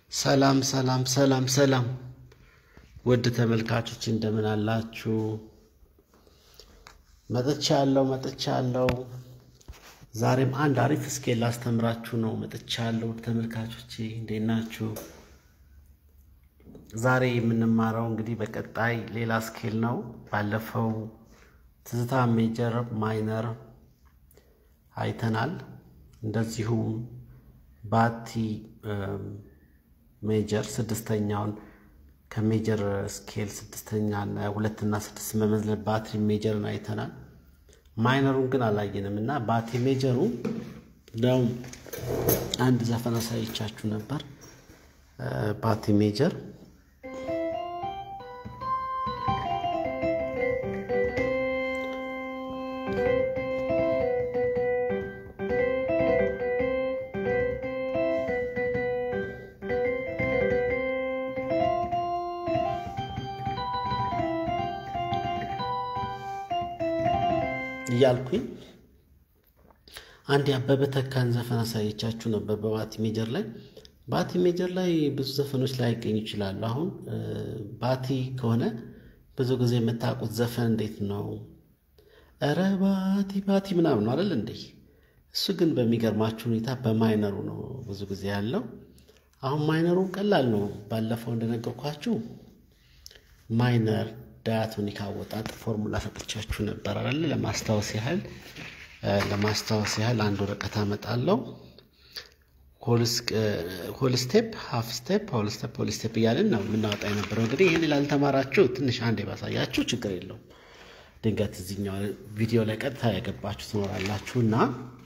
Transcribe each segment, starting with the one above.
ሰላም ሰላም ሰላም ሰላም ውድ ተመልካቾች እንደምን አላችሁ? መጥቻለሁ መጥቻለሁ። ዛሬም አንድ አሪፍ ስኬል ላስተምራችሁ ነው መጥቻለሁ። ውድ ተመልካቾች እንዴት ናችሁ? ዛሬ የምንማረው እንግዲህ በቀጣይ ሌላ ስኬል ነው። ባለፈው ትዝታ ሜጀር ማይነር አይተናል። እንደዚሁም ባቲ ሜጀር ስድስተኛውን ከሜጀር ስኬል ስድስተኛ ሁለትና ስድስት መመዝለን ባትሪ ሜጀርን አይተናል። ማይነሩን ግን አላየንም እና ባቲ ሜጀሩ እንደውም አንድ ዘፈን አሳይቻችሁ ነበር። ባቲ ሜጀር እያልኩኝ አንድ የአበበ ተካን ዘፈን አሳየቻችሁ ነበር በባቲ ሜጀር ላይ። ባቲ ሜጀር ላይ ብዙ ዘፈኖች ላይ ይገኙ ይችላሉ። አሁን ባቲ ከሆነ ብዙ ጊዜ የምታውቁት ዘፈን እንዴት ነው? እረ ባቲ ባቲ ምናምን ነው አይደል እንዴ? እሱ ግን በሚገርማችሁ ሁኔታ በማይነሩ ነው ብዙ ጊዜ ያለው። አሁን ማይነሩ ቀላል ነው። ባለፈው እንደነገርኳችሁ ማይነር ዳያቶኒክ አወጣጥ ፎርሙላ ሰጥቻችሁ ነበር አይደል? ለማስታወስ ያህል ለማስታወስ ያህል አንድ ወረቀት አመጣለሁ። ሆል ስቴፕ፣ ሀፍ ስቴፕ፣ ሆል ስቴፕ፣ ሆል ስቴፕ እያልን ነው የምናወጣ የነበረው። እንግዲህ ይህን ላልተማራችሁ ትንሽ አንድ ባሳያችሁ ችግር የለውም። ድንገት እዚኛው ቪዲዮ ላይ ቀጥታ ያገባችሁ ትኖራላችሁ እና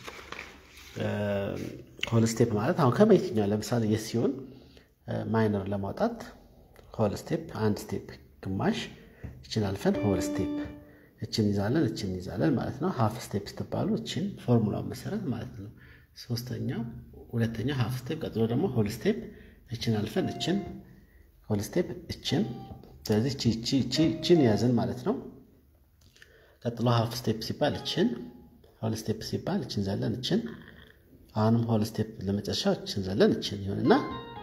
ሆል ስቴፕ ማለት አሁን ከየትኛው ለምሳሌ የስ ሲሆን ማይነር ለማውጣት ሆል ስቴፕ አንድ ስቴፕ ግማሽ እችን አልፈን ሆል ስቴፕ እችን ይዛለን እችን ይዛለን ማለት ነው። ሀፍ ስቴፕ ስትባሉ እችን ፎርሙላው መሰረት ማለት ነው። ሶስተኛው ሁለተኛው ሀፍ ስቴፕ፣ ቀጥሎ ደግሞ ሆል ስቴፕ እችን አልፈን እችን ሆል ስቴፕ እችን። ስለዚህ እችን ያዝን ማለት ነው። ቀጥሎ ሀፍ ስቴፕ ሲባል እችን፣ ሆል ስቴፕ ሲባል እችን ዘለን እችን፣ አሁንም ሆል ስቴፕ ለመጨረሻ እችን ዘለን እችን ይሆንና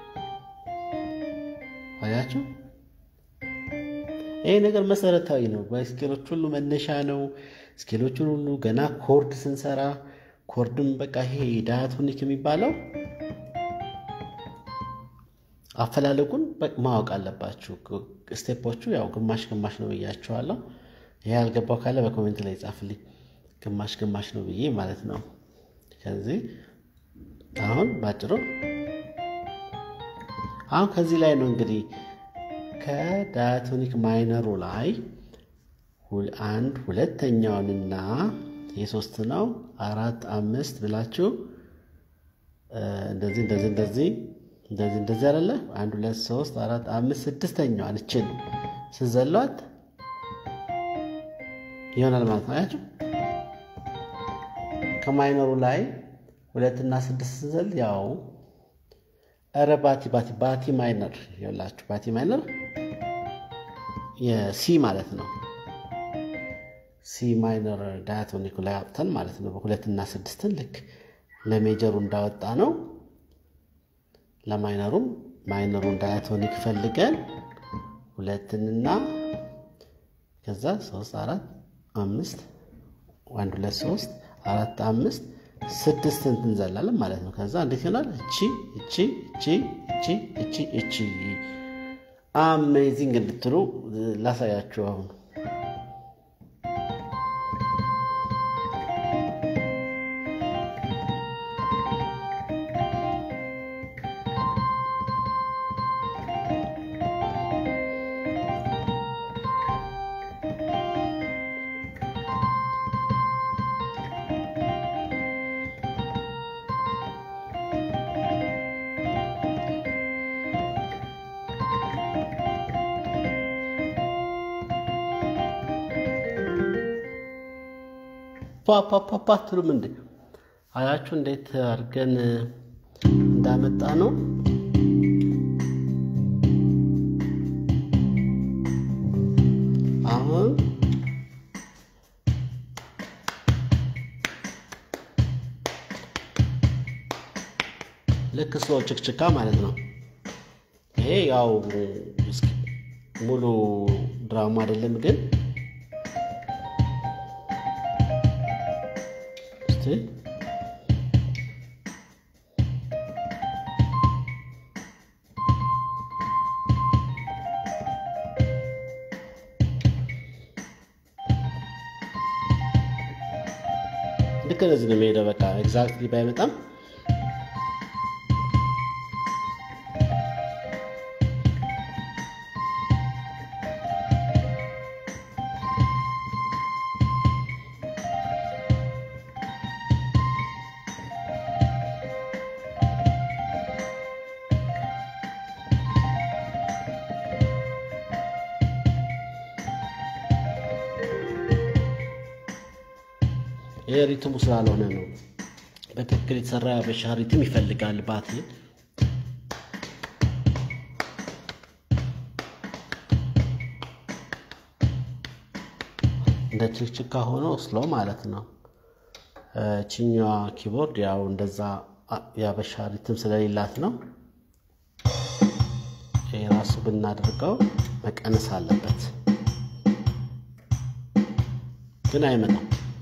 አያችሁ ይሄ ነገር መሰረታዊ ነው። በስኬሎች ሁሉ መነሻ ነው። ስኬሎቹን ሁሉ ገና ኮርድ ስንሰራ ኮርድም በቃ ይሄ ዳያቶኒክ የሚባለው አፈላለጉን ማወቅ አለባችሁ። ስቴፖቹ ያው ግማሽ ግማሽ ነው ብያችኋለሁ። ይሄ ያልገባው ካለ በኮሜንት ላይ ጻፍልኝ። ግማሽ ግማሽ ነው ብዬ ማለት ነው። ከዚህ አሁን ባጭሩ አሁን ከዚህ ላይ ነው እንግዲህ ከዳያቶኒክ ማይነሩ ላይ አንድ ሁለተኛውንና የሶስት ነው አራት አምስት ብላችሁ እንደዚህ እንደዚህ እንደዚህ እንደዚህ እንደዚህ አይደለ? አንድ ሁለት ሶስት አራት አምስት ስድስተኛዋን እችን ስዘሏት ይሆናል ማለት ነው። አያችሁ ከማይነሩ ላይ ሁለትና ስድስት ስንዘል ያው ኧረ ባቲ ባቲ ባቲ ማይነር ይኸውላችሁ ባቲ ማይነር የሲ ማለት ነው። ሲ ማይነር ዳያቶኒኩ ላይ አውጥተን ማለት ነው። በሁለትና ስድስትን ልክ ለሜጀሩ እንዳወጣ ነው ለማይነሩም ማይነሩን ዳያቶኒክ ፈልገን ሁለትንና ከዛ ሶስት አራት አምስት አንድ ሁለት ሶስት አራት አምስት ስድስትን እንዘላለን ማለት ነው። ከዛ እንዴት ይሆናል? እቺ እቺ እቺ እቺ እቺ እቺ አሜዚንግ እንድትሉ ላሳያችሁ። አሁን ፓፓፓፓ ትሉም እንዴ አያችሁ እንዴት አድርገን እንዳመጣ ነው። አሁን ልክ ስሎ ችክችካ ማለት ነው። ይሄ ያው ሙሉ ድራማ አይደለም ግን እስቲ ልክ እንደዚህ ነው የሚሄደው። በቃ ኤግዛክትሊ ባይመጣም ይህ ሪትሙ ስላልሆነ ነው። በትክክል የተሰራ ያበሻ ሪትም ይፈልጋል ባቲ። እንደ ችክችካ ሆኖ ስሎ ማለት ነው። ችኛዋ ኪቦርድ ያው እንደዛ ያበሻ ሪትም ስለሌላት ነው። ይህ ራሱ ብናደርገው መቀነስ አለበት፣ ግን አይመጣም።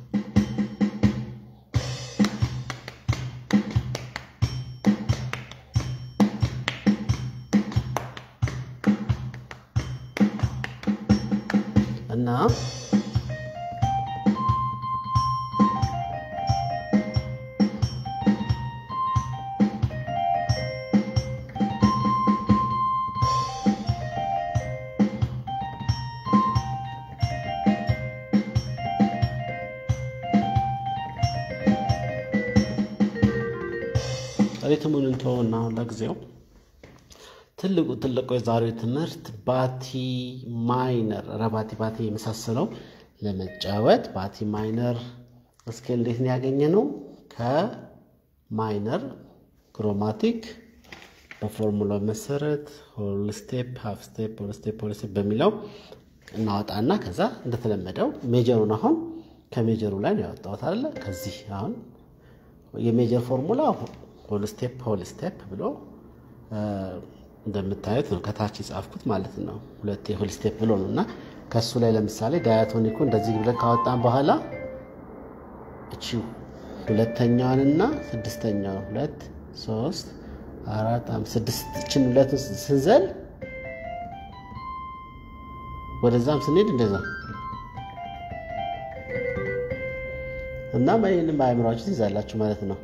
እና ሪትሙን እንተውና አሁን ለጊዜው ትልቁ ትልቁ የዛሬው ትምህርት ባቲ ማይነር ረባቲ ባቲ የመሳሰለው ለመጫወት ባቲ ማይነር ስኬል እንዴት ነው ያገኘ ነው? ከማይነር ክሮማቲክ በፎርሙላው መሰረት ሆል ስቴፕ፣ ሃፍ ስቴፕ፣ ሆል ስቴፕ፣ ሆል ስቴፕ በሚለው እናወጣና ከዛ እንደተለመደው ሜጀሩን አሁን ከሜጀሩ ላይ ነው ያወጣሁት አለ። ከዚህ አሁን የሜጀር ፎርሙላ ሆል ስቴፕ ሆል ስቴፕ ብሎ እንደምታዩት ነው ከታች የጻፍኩት ማለት ነው። ሁለት የሆል ስቴፕ ብሎ ነው እና ከእሱ ላይ ለምሳሌ ዳያቶኒኩ እንደዚህ ብለን ካወጣን በኋላ እቺ ሁለተኛዋንና ስድስተኛዋን ሁለት ሶስት አራት አምስት ስድስት እችን ሁለቱን ስንዘል ወደዛም ስንሄድ እንደዛ እና ይህንም በአእምሯችሁ ትይዛላችሁ ማለት ነው።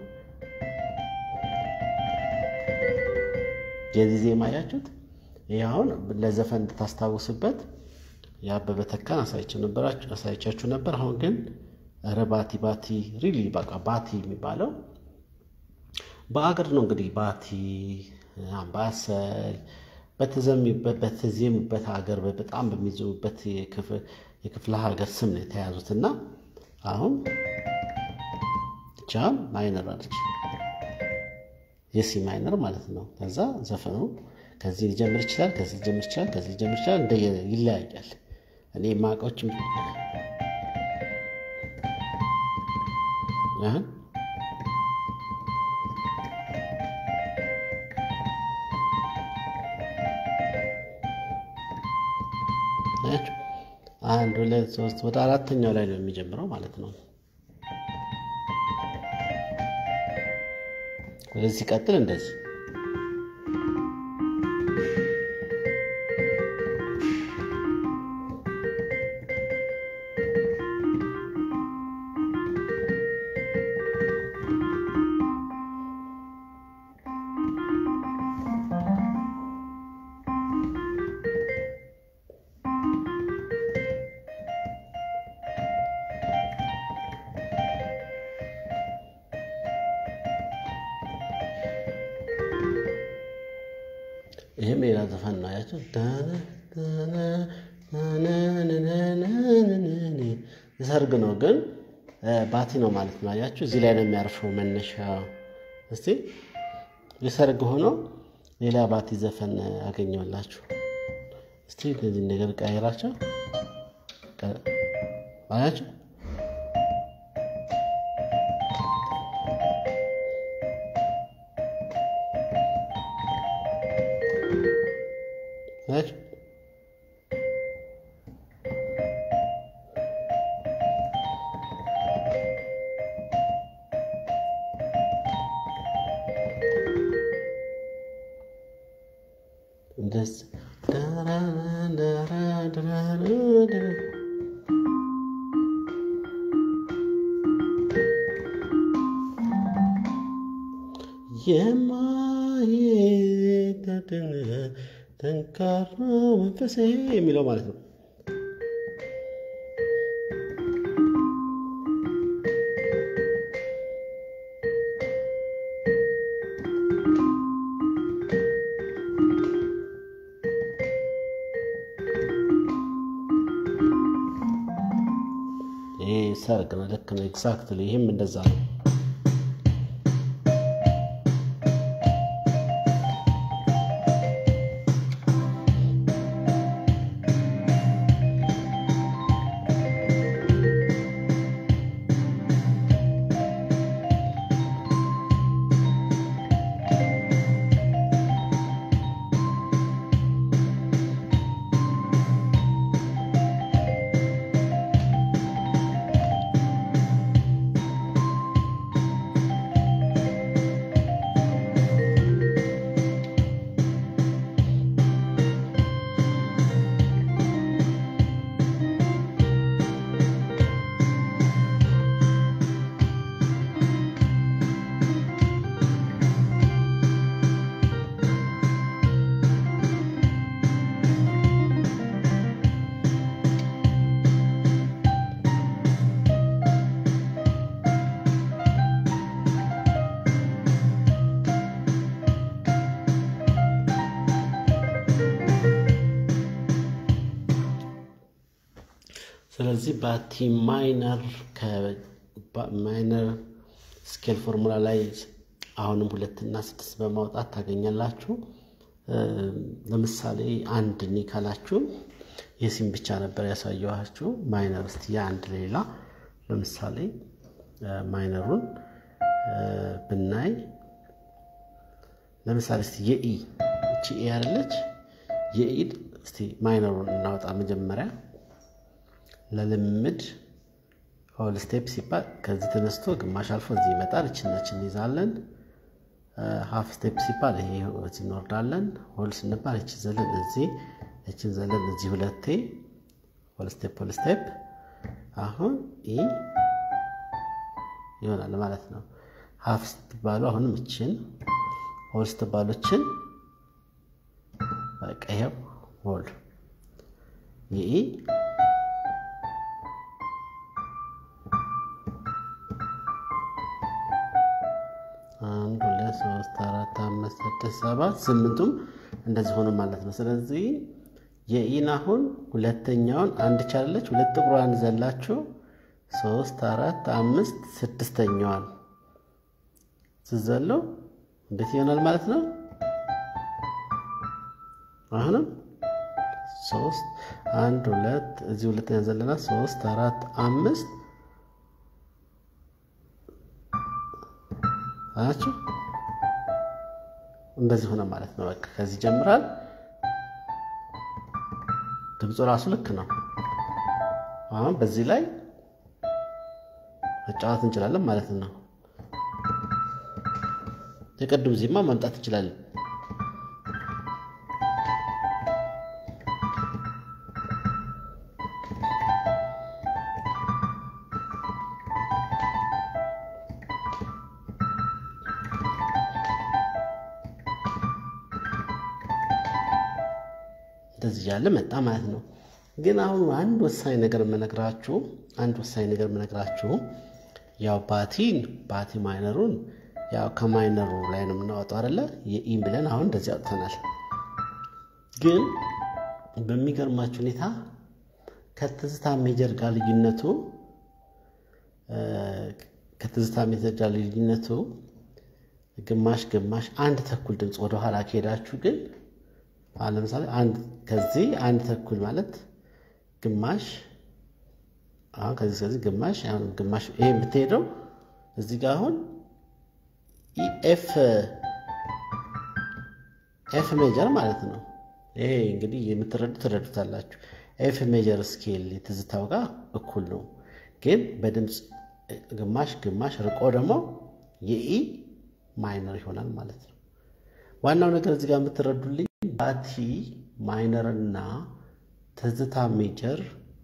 የዚህ ዜማ ያችሁት ይህ አሁን ለዘፈን እንድታስታውስበት የአበበ ተካን አሳይቻችሁ ነበር። አሁን ግን ኧረ ባቲ ባቲ ሪሊ በቃ ባቲ የሚባለው በአገር ነው እንግዲህ ባቲ፣ አምባሰል በተዜሙበት ሀገር በጣም በሚዜሙበት የክፍለ ሀገር ስም ነው የተያዙት እና አሁን ጃም ማይነር አለች የሲ ማይነር ማለት ነው። ከዛ ዘፈኑ ከዚህ ሊጀምር ይችላል፣ ከዚህ ሊጀምር ይችላል፣ ከዚህ ሊጀምር ይችላል። እንደ ይለያያል። እኔ ማቆችም አንድ ሁለት ሶስት ወደ አራተኛው ላይ ነው የሚጀምረው ማለት ነው። ወደዚህ ሲቀጥል እንደዚህ ይህም ሌላ ዘፈን ነው ያቸው። የሰርግ ነው ግን ባቲ ነው ማለት ነው። አያችሁ እዚህ ላይ ነው የሚያርፈው መነሻ። እስቲ የሰርግ ሆኖ ሌላ ባቲ ዘፈን አገኘላችሁ። እስቲ እነዚህ ነገር ቀይራቸው አያችሁ። እንደዚህ የማይደድን ጠንካራ መንፈሴ የሚለው ማለት ነው። ይሄ ሰርግ ነው። ልክ ነው። ኤግዛክትሊ ይህም እንደዛ ነው። ስለዚህ ባቲ ማይነር ከማይነር ስኬል ፎርሙላ ላይ አሁንም ሁለትና ስድስት በማውጣት ታገኛላችሁ። ለምሳሌ አንድ ኒ ካላችሁ የሲም ብቻ ነበር ያሳየኋችሁ። ማይነር እስቲ የአንድ ሌላ ለምሳሌ ማይነሩን ብናይ ለምሳሌ እስቲ የኢ እቺ ኤ ያለች የኢ እስቲ ማይነሩን እናውጣ መጀመሪያ ለልምድ ሆል ስቴፕ ሲባል ከዚህ ተነስቶ ግማሽ አልፎ እዚህ ይመጣል። እችነችን እንይዛለን። ሀፍ ስቴፕ ሲባል ይሄ እዚህ እንወርዳለን። ሆል ስንባል እቺ ዘለን እዚህ እችን ዘለን እዚህ ሁለቴ ሆል ስቴፕ ሆል ስቴፕ አሁን ኢ ይሆናል ማለት ነው። ሀፍ ስትባሉ አሁንም እችን ሆል ስትባሉ እችን በቃ ይኸው ሆል የኢ አንድ ሁለት ሶስት አራት አምስት ስድስት ሰባት ስምንቱም እንደዚህ ሆኖ ማለት ነው። ስለዚህ የኢን አሁን ሁለተኛውን አንድ ቻለች ሁለት ጥቁሯን ዘላችሁ ሶስት አራት አምስት ስድስተኛዋን ስዘለው እንዴት ይሆናል ማለት ነው። አሁንም ሶስት አንድ ሁለት እዚህ ሁለተኛ ዘለና ሶስት አራት አምስት አያችሁ እንደዚህ ሆነ ማለት ነው። በቃ ከዚህ ጀምራል። ድምፁ ራሱ ልክ ነው። አሁን በዚህ ላይ መጫወት እንችላለን ማለት ነው። የቅድም ዜማ ማምጣት እንችላለን። እንደዚህ ያለ መጣ ማለት ነው። ግን አሁን አንድ ወሳኝ ነገር የምነግራችሁ አንድ ወሳኝ ነገር የምነግራችሁ ያው ባቲን ባቲ ማይነሩን ያው ከማይነሩ ላይ ነው የምናወጣው አይደለ? የኢን ብለን አሁን እንደዚህ አውጥተናል። ግን በሚገርማችሁ ሁኔታ ከትዝታ ሜጀር ጋር ልዩነቱ ከትዝታ ሜጀር ጋር ልዩነቱ ግማሽ ግማሽ አንድ ተኩል ድምፅ ወደኋላ ከሄዳችሁ ግን አሁን ለምሳሌ አንድ ከዚህ አንድ ተኩል ማለት ግማሽ አሁን ከዚህ ከዚህ ግማሽ አሁን ግማሽ ይሄ የምትሄደው እዚህ ጋር አሁን ኤፍ ኤፍ ሜጀር ማለት ነው። ይሄ እንግዲህ የምትረዱ ትረዱታላችሁ። ኤፍ ሜጀር ስኬል የትዝታው ጋር እኩል ነው፣ ግን በድምፅ ግማሽ ግማሽ ርቆ ደግሞ የኢ ማይነር ይሆናል ማለት ነው። ዋናው ነገር እዚህ ጋር የምትረዱልኝ ባቲ ማይነርና ትዝታ ሜጀር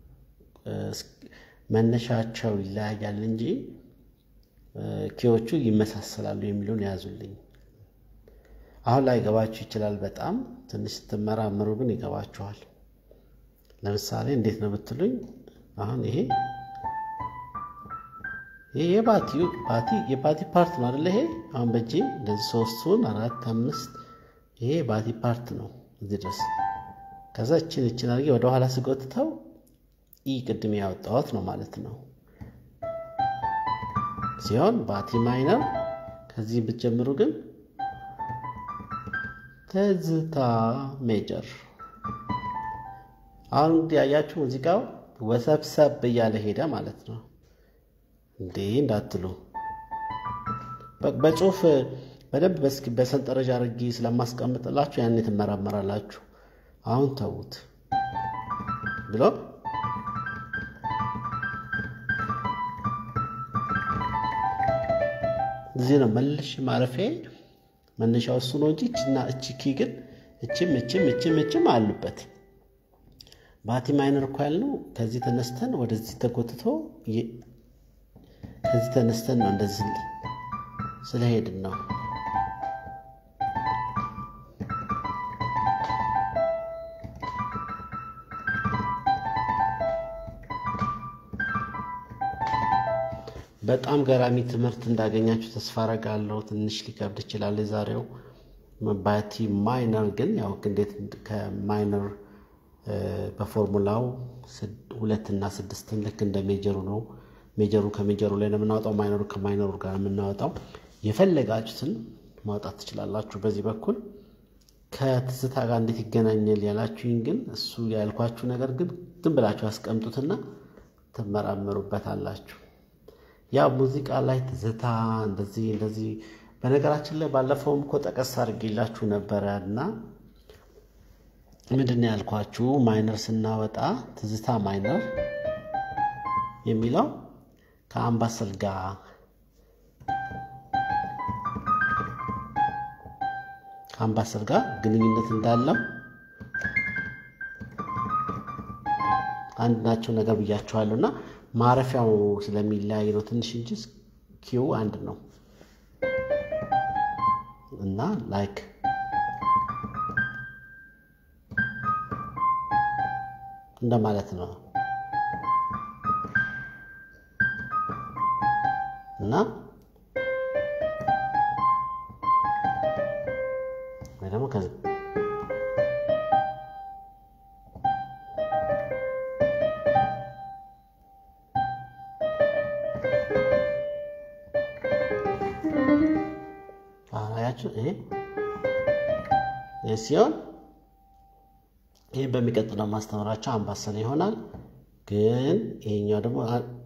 መነሻቸው ይለያያል እንጂ ኪዎቹ ይመሳሰላሉ የሚለውን የያዙልኝ። አሁን ላይ ገባችሁ ይችላል። በጣም ትንሽ ስትመራምሩ ግን ይገባችኋል። ለምሳሌ እንዴት ነው ብትሉኝ አሁን ይሄ ይሄ የባቲው ባቲ የባቲ ፓርት ነው አይደለ? ይሄ አሁን በእጄ እንደዚህ ሶስቱን አራት አምስት ይሄ ባቲ ፓርት ነው እዚህ ድረስ። ከዛ እችን እችን አድርጌ ወደኋላ ስጎትተው ኢ ቅድም ያወጣሁት ነው ማለት ነው ሲሆን ባቲ ማይነር ከዚህ ብትጀምሩ ግን ትዝታ ሜጀር። አሁን እንግዲህ ያያችሁ ሙዚቃው ወሰብሰብ እያለ ሄደ ማለት ነው። እንዴ እንዳትሉ በጽሁፍ በደንብ በሰንጠረዥ አድርጌ ስለማስቀምጥላችሁ ያኔ ትመራመራላችሁ። አሁን ተዉት ብሎ እዚህ ነው መልሽ ማረፊያ መነሻው እሱ ነው እንጂ እችና እቺ ኪ ግን እችም እችም እችም እችም አሉበት። ባቲ ማይነር እኮ ያልነው ከዚህ ተነስተን ወደዚህ ተጎትቶ ከዚህ ተነስተን ነው እንደዚህ ስለሄድን ነው። በጣም ገራሚ ትምህርት እንዳገኛችሁ ተስፋ አረጋለሁ። ትንሽ ሊከብድ ይችላል የዛሬው ባቲ ማይነር ግን ያው እንዴት ከማይነር በፎርሙላው ሁለት እና ስድስትን ልክ እንደ ሜጀሩ ነው። ሜጀሩ ከሜጀሩ ላይ ነው የምናወጣው፣ ማይነሩ ከማይነሩ ጋር የምናወጣው። የፈለጋችሁትን ማውጣት ትችላላችሁ። በዚህ በኩል ከትዝታ ጋር እንዴት ይገናኛል ያላችሁኝ ግን እሱ ያልኳችሁ ነገር ግን ዝም ብላችሁ አስቀምጡትና ትመራመሩበታላችሁ። ያ ሙዚቃ ላይ ትዝታ እንደዚህ እንደዚህ በነገራችን ላይ ባለፈውም እኮ ጠቀስ አድርጌላችሁ ነበረ እና ምንድን ነው ያልኳችሁ ማይነር ስናወጣ ትዝታ ማይነር የሚለው ከአምባሰል ጋር ከአምባሰል ጋር ግንኙነት እንዳለው አንድ ናቸው ነገር ብያችኋለሁ እና ማረፊያው ስለሚለያይ ነው ትንሽ እንጂ ኪው አንድ ነው እና ላይክ እንደማለት ነው እና ወይ ደግሞ ከዚህ አያችሁ ይሄ ይህ ሲሆን ይህ በሚቀጥለው ማስተምራቸው አምባሰል ይሆናል። ግን ይሄኛው ደግሞ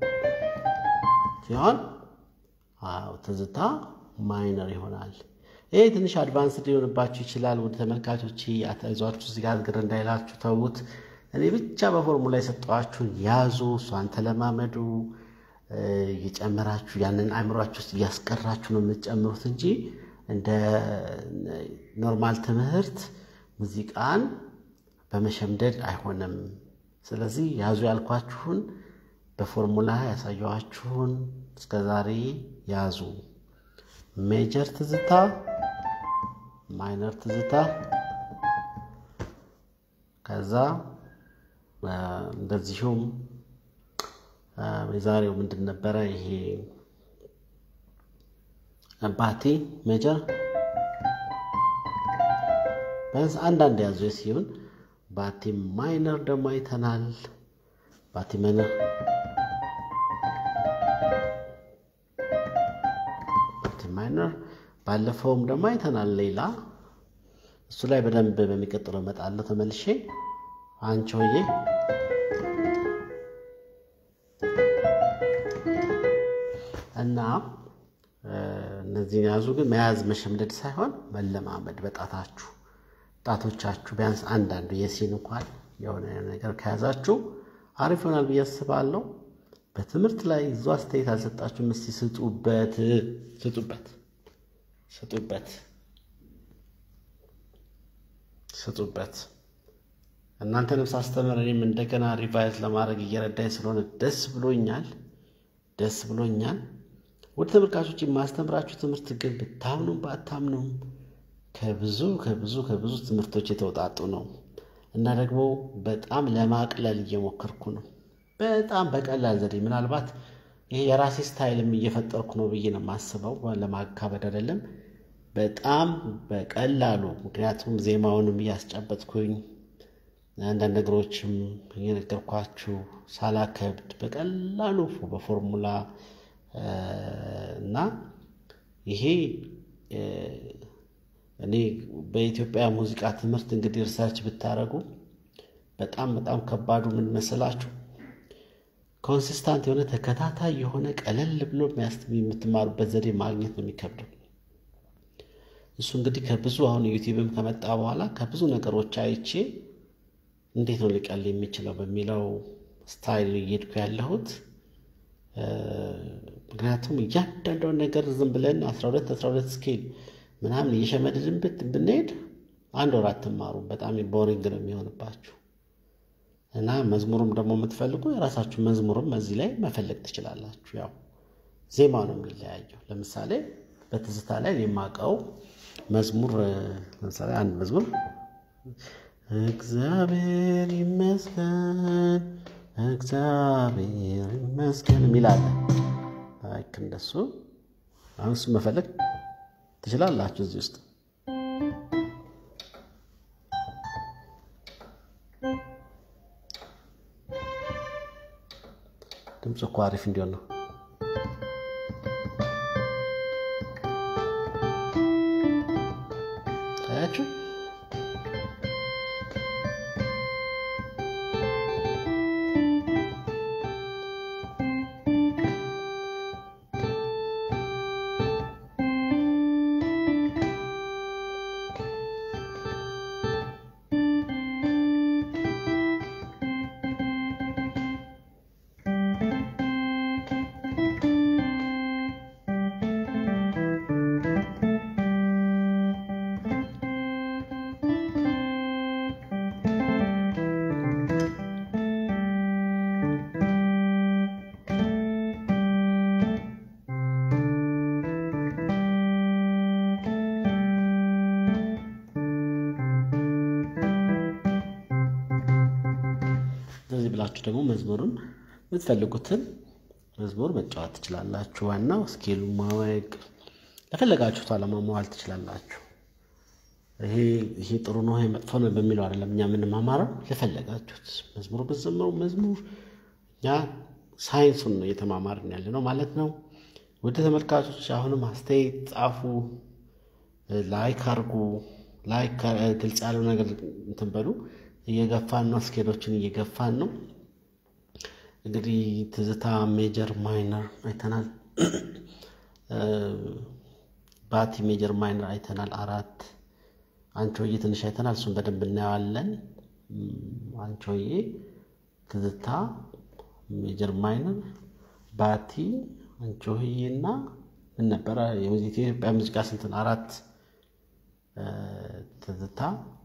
ሲሆን አዎ ትዝታ ማይነር ይሆናል። ይሄ ትንሽ አድቫንስድ ሊሆንባችሁ ይችላል። ወደ ተመልካቾች አታይዟችሁ እዚህ ጋር ግር እንዳይላችሁ ተዉት። እኔ ብቻ በፎርሙላ የሰጠኋችሁን ያዙ፣ እሷን ተለማመዱ። እየጨመራችሁ ያንን አእምሯችሁ ውስጥ እያስቀራችሁ ነው የምትጨምሩት እንጂ እንደ ኖርማል ትምህርት ሙዚቃን በመሸምደድ አይሆንም። ስለዚህ ያዙ ያልኳችሁን በፎርሙላ ያሳየኋችሁን እስከ ዛሬ ያዙ። ሜጀር ትዝታ፣ ማይነር ትዝታ፣ ከዛ እንደዚሁም የዛሬው ምንድን ነበረ? ይሄ ባቲ ሜጀር ቢያንስ አንዳንድ ያዙ ሲሆን ባቲ ማይነር ደግሞ አይተናል። ባቲ ማይነር ባቲ ማይነር ባለፈውም ደግሞ አይተናል። ሌላ እሱ ላይ በደንብ በሚቀጥለው እመጣለሁ ተመልሼ። አንቺ ሆዬ እና እነዚህን ያዙ። ግን መያዝ መሸምደድ ሳይሆን መለማመድ በጣታችሁ ጣቶቻችሁ ቢያንስ አንዳንዱ የሲን እንኳን የሆነ ነገር ከያዛችሁ አሪፍ ይሆናል ብዬ አስባለሁ። በትምህርት ላይ ብዙ አስተያየት አልሰጣችሁም። እስቲ ስጡበት፣ ስጡበት፣ ስጡበት፣ ስጡበት። እናንተንም ሳስተምር እኔም እንደገና ሪቫይዝ ለማድረግ እየረዳኝ ስለሆነ ደስ ብሎኛል፣ ደስ ብሎኛል። ወደ ተመልካቾች የማስተምራችሁ ትምህርት ግን ብታምኑም ባታምኑም ከብዙ ከብዙ ከብዙ ትምህርቶች የተውጣጡ ነው እና ደግሞ በጣም ለማቅለል እየሞከርኩ ነው። በጣም በቀላል ዘዴ ምናልባት ይሄ የራሴ ስታይልም እየፈጠርኩ ነው ብዬ ነው የማስበው። ለማካበድ አይደለም፣ በጣም በቀላሉ ምክንያቱም ዜማውንም እያስጨበጥኩኝ አንዳንድ ነገሮችም እየነገርኳችሁ ሳላከብድ በቀላሉ በፎርሙላ እና ይሄ እኔ በኢትዮጵያ ሙዚቃ ትምህርት እንግዲህ ሪሰርች ብታደርጉ በጣም በጣም ከባዱ ምን መሰላችሁ? ኮንሲስታንት የሆነ ተከታታይ የሆነ ቀለል ብሎ የምትማሩበት ዘዴ ማግኘት ነው የሚከብደው። እሱ እንግዲህ ከብዙ አሁን ዩቲዩብም ከመጣ በኋላ ከብዙ ነገሮች አይቼ እንዴት ነው ሊቀል የሚችለው በሚለው ስታይል እየሄድኩ ያለሁት። ምክንያቱም እያንዳንዷን ነገር ዝም ብለን አስራ ሁለት አስራ ሁለት ስኬል ምናምን እየሸመድድን ብንሄድ አንድ ወር አትማሩም። በጣም ቦሪንግ ነው የሚሆንባችሁ እና መዝሙሩም ደግሞ የምትፈልጉ የራሳችሁ መዝሙርም እዚህ ላይ መፈለግ ትችላላችሁ። ያው ዜማ ነው የሚለያየው። ለምሳሌ በትዝታ ላይ የማውቀው መዝሙር ለምሳሌ አንድ መዝሙር እግዚአብሔር ይመስገን እግዚአብሔር ይመስገን የሚል አለ። ልክ እንደሱ አሁን እሱ መፈለግ ትችላላችሁ እዚህ ውስጥ ድምፅ እኮ አሪፍ እንዲሆን ነው። ታያችሁ እንደዚህ ብላችሁ ደግሞ መዝሙሩን የምትፈልጉትን መዝሙር መጫወት ትችላላችሁ። ዋናው ስኬሉ ማወቅ ለፈለጋችሁት ዓላማ መዋል ትችላላችሁ። ይሄ ይሄ ጥሩ ነው ይሄ መጥፎ ነው በሚለው አይደለም እኛ የምንማማረው። ለፈለጋችሁት መዝሙሩ ብትዘምሩ መዝሙር እኛ ሳይንሱን ነው እየተማማርን ያለ ነው ማለት ነው። ወደ ተመልካቾች አሁንም አስተያየት ጻፉ፣ ላይክ አድርጉ። ላይክ ግልጽ ያለው ነገር እንትን በሉ። እየገፋን ነው፣ ስኬሎችን እየገፋን ነው። እንግዲህ ትዝታ ሜጀር ማይነር አይተናል። ባቲ ሜጀር ማይነር አይተናል። አራት አንቾዬ ትንሽ አይተናል። እሱን በደንብ እናየዋለን። አንቾዬ፣ ትዝታ ሜጀር ማይነር፣ ባቲ፣ አንቾዬ እና ምን ነበረ የኢትዮጵያ ሙዚቃ ስንትን አራት ትዝታ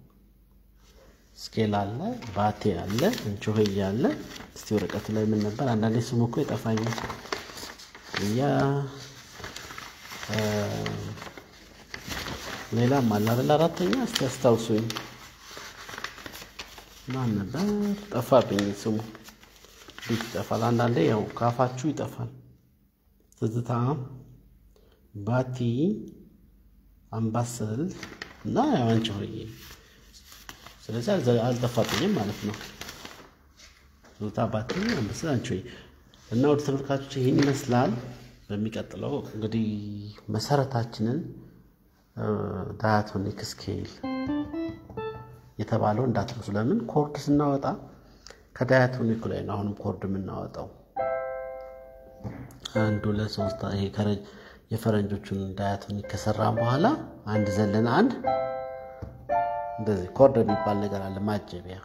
ስኬል አለ፣ ባቴ አለ፣ እንቾህዬ አለ። እስቲ ወረቀቱ ላይ ምን ነበር? አንዳንዴ ስሙ እኮ ይጠፋኛል። እያ ሌላም አለ አይደል? አራተኛ እስቲ አስታውሱኝ። ማን ነበር? ጠፋብኝ ስሙ። ቤት ይጠፋል። አንዳንዴ ያው ካፋችሁ ይጠፋል። ትዝታ፣ ባቲ፣ አምባሰል እና ያው አንቺሆዬ ስለዚህ አልጠፋብኝም ማለት ነው። ዞታ ባቲ አንበሳ አንቺ እና ወደ ተመልካቾች ይህን ይመስላል። በሚቀጥለው እንግዲህ መሰረታችንን ዳያቶኒክ ስኬል የተባለው እንዳትረሱ። ለምን ኮርድ ስናወጣ ከዳያቶኒኩ ላይ ነው አሁንም ኮርድ የምናወጣው። አንዱ ለሶስት ይሄ የፈረንጆቹን ዳያቶኒክ ከሰራን በኋላ አንድ ዘለን አንድ እንደዚህ ኮርድ የሚባል ነገር አለ ማጀቢያ።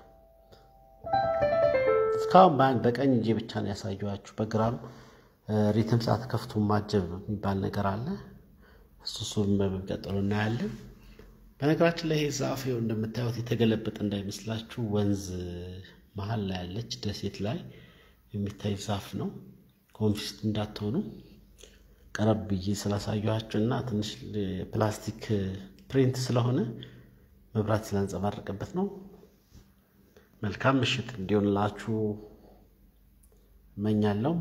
እስካሁን በቀኝ እጄ ብቻ ነው ያሳየኋችሁ። በግራም ሪትም ሰዓት ከፍቶ ማጀብ የሚባል ነገር አለ። እሱ እሱም በሚቀጥሉ እናያለን። በነገራችን ላይ ይሄ ዛፍ ይኸው እንደምታዩት የተገለበጠ እንዳይመስላችሁ ወንዝ መሀል ላይ ያለች ደሴት ላይ የሚታይ ዛፍ ነው። ኮንፊስት እንዳትሆኑ ቀረብ ብዬ ስላሳየኋችሁ እና ትንሽ ፕላስቲክ ፕሪንት ስለሆነ መብራት ስላንጸባረቀበት ነው። መልካም ምሽት እንዲሆንላችሁ እመኛለሁ።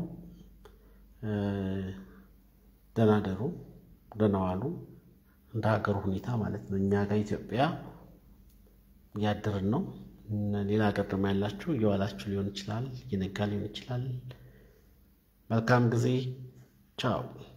ደህና ደሩ፣ ደህና ዋሉ። እንደ ሀገሩ ሁኔታ ማለት ነው። እኛ ጋር ኢትዮጵያ እያደርን ነው። ሌላ ሀገር ደግሞ ያላችሁ እየዋላችሁ ሊሆን ይችላል፣ እየነጋ ሊሆን ይችላል። መልካም ጊዜ። ቻው